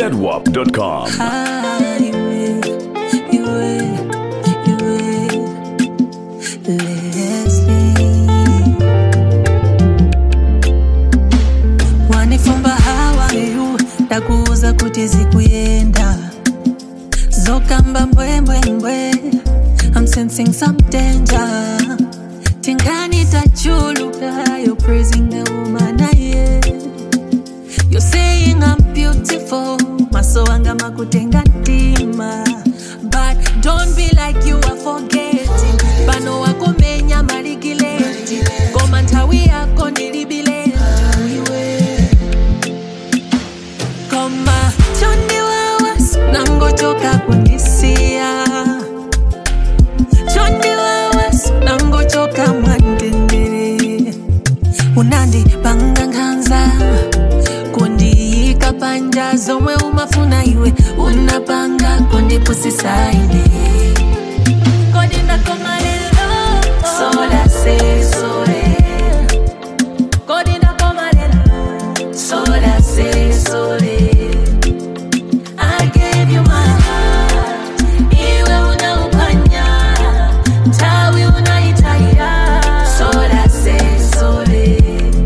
zedwap.com. Highway, iwe, iwe, Leslie. wanifumba hawayu ndakuuza kuti zikuyenda zokamba mbwembwembwe I'm sensing some danger tingani tachuluka you're praising the woman I am You're saying I'm beautiful maso anga makutenga ntima but don't be like you are forgetting pano wakomenya maligileti ngoma nthawi yako ndilibileti iwe koma chondiwawa nangochoka kundisiya chondiwawa nangochoka mwandendere unandipanga nkhanza kundiyika panja zomwe umafuna iwe unapanga kundipusisaine kodi ndakoma lero sola se sole kodi ndakoma lero sola se sole I gave you my heart iwe unaupanya tawi unaitaya sola se sole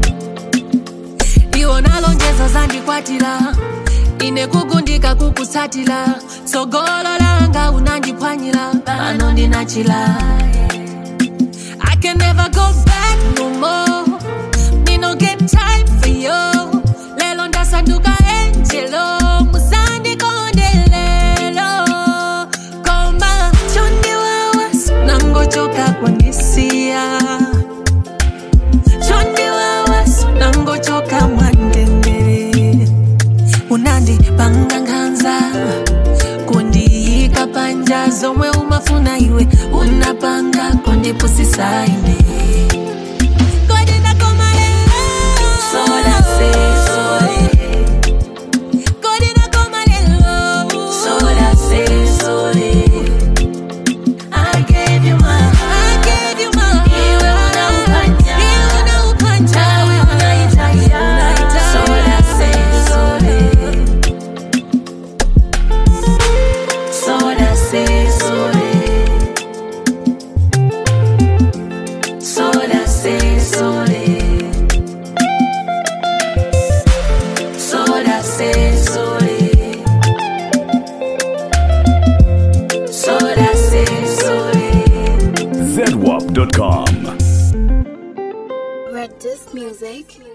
iwo nalonjeza zandikwatira ine kugundika kukusatira tsogolo langa unandiphwanyira pano ndinachila I can never go back no more Me no get time for you Lelo ndasanduka angelo Musandikondelelo Koma chondiwawa Nangochoka kundisiya chondiwawa nangochoka mwandendere unandipanga nkhanza kundiyika panja zomwe umafuna iwe unapanga kundipusisaine Kodi ndakoma lero? Sola se sole. Kodi ndakoma lero? Sola se sole. I gave you my heart. I gave you my heart. Iwe unaupanya. Iwe unaupanya. Tawi unaitaya. Sola se sole. Sola se sole. Sola se sole. Sola se sole. Sola se sole. zedwap.com. Red Disc Music.